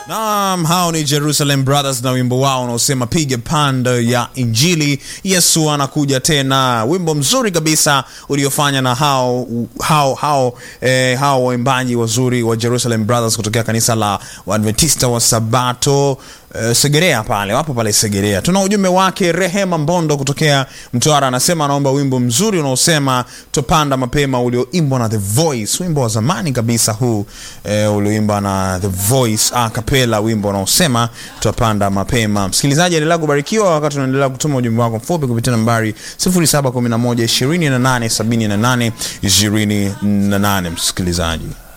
Naam, hao ni Jerusalem Brothers na wimbo wao unaosema piga panda ya Injili, Yesu anakuja tena. Wimbo mzuri kabisa uliofanya na hao hao hao eh, hao waimbaji wazuri wa Jerusalem Brothers kutokea kanisa la Waadventista wa Sabato eh, Segerea pale, wapo pale Segerea. Tuna ujumbe wake Rehema Mbondo kutokea Mtwara, anasema anaomba wimbo mzuri unaosema tupanda mapema ulioimbwa na The Voice, wimbo wa zamani kabisa huu eh, ulioimbwa na The Voice a cappella, wimbo unaosema tupanda mapema. Msikilizaji, endelea kubarikiwa wakati unaendelea kutuma ujumbe wako mfupi kupitia nambari 0711 28 78 28. Msikilizaji